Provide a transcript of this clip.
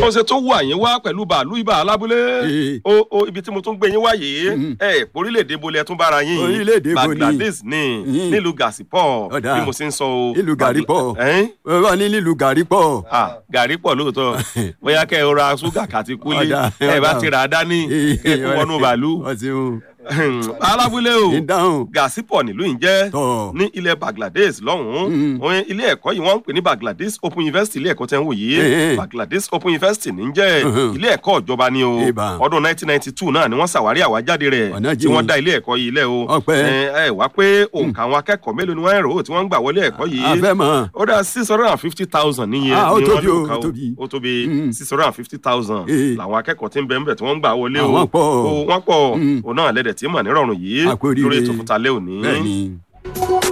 mo ṣe tó wà yín wá pẹ̀lú bàálù ibà alábúlé Eh. o o ibi tí mo tún gbé yín wá yìí ẹ orílẹ̀-èdè bolẹ̀ tún bára yín Orílẹ̀-èdè bo ni? Bangladesh ni Mm. nílùú Gàsípọ̀ Ọ̀dà. bí mo ṣe ń sọ o Nílùú Gàrípọ̀. Ẹ̀n? wọ́n ní nílùú gàrí pọ̀. Ah, gàrí pọ̀ lóòótọ́ bóyá kẹ́ ẹ ra ṣúgà kàti kúlé Ọ̀dà, ẹ bá ọ̀dà. ti rà á dání kẹ́ ẹ kó wọnú bàálù ọ̀sìn alábúlé o ìdáhùn. Gàsípọ̀ nílùú yìí jẹ́ Tọ̀. ní ilẹ̀ Bangladesh lọ́hùn-ún Mm. òun ilé ẹ̀kọ́ yìí wọ́n ń pè ní Bangladesh Open University ilé ẹ̀kọ́ tẹ́ ń wò yìí Eh. Bangladesh Open University ní jẹ́ Mhm. ilé ẹ̀kọ́ ìjọba ni o Ìbà. ọdún 1992 náà ni wọ́n ṣàwárí àwájáde rẹ̀ Ọ̀nà tí jìn. wọ́n dá ilé ẹ̀kọ́ yìí lẹ̀ o Ọpẹ́. ẹ ẹ wá pé òǹkà àwọn akẹ́kọ̀ọ́ mélòó ni wọ́n ń rò ó tí wọ́n ń gbà wọlé ẹ̀kọ́ yìí a fẹ́ mọ̀. ó dá six hundred and fifty thousand níye Ah, ó ni tóbi wọ́n o, lò ká ó tóbi. ó tóbi Mm. six hundred and fifty thousand Eh. làwọn akẹ́kọ̀ọ́ tí ń bẹ ń bẹ tí wọ́n ń gbà wọlé o Àwọn pọ̀. O, wọ́n pọ̀ Mm. òun náà lẹ́dẹ̀ tí mọ̀ nírọ̀rùn yìí A kú oríire. lórí ètò fúntalẹ́ òní. bẹ́ẹ̀ni.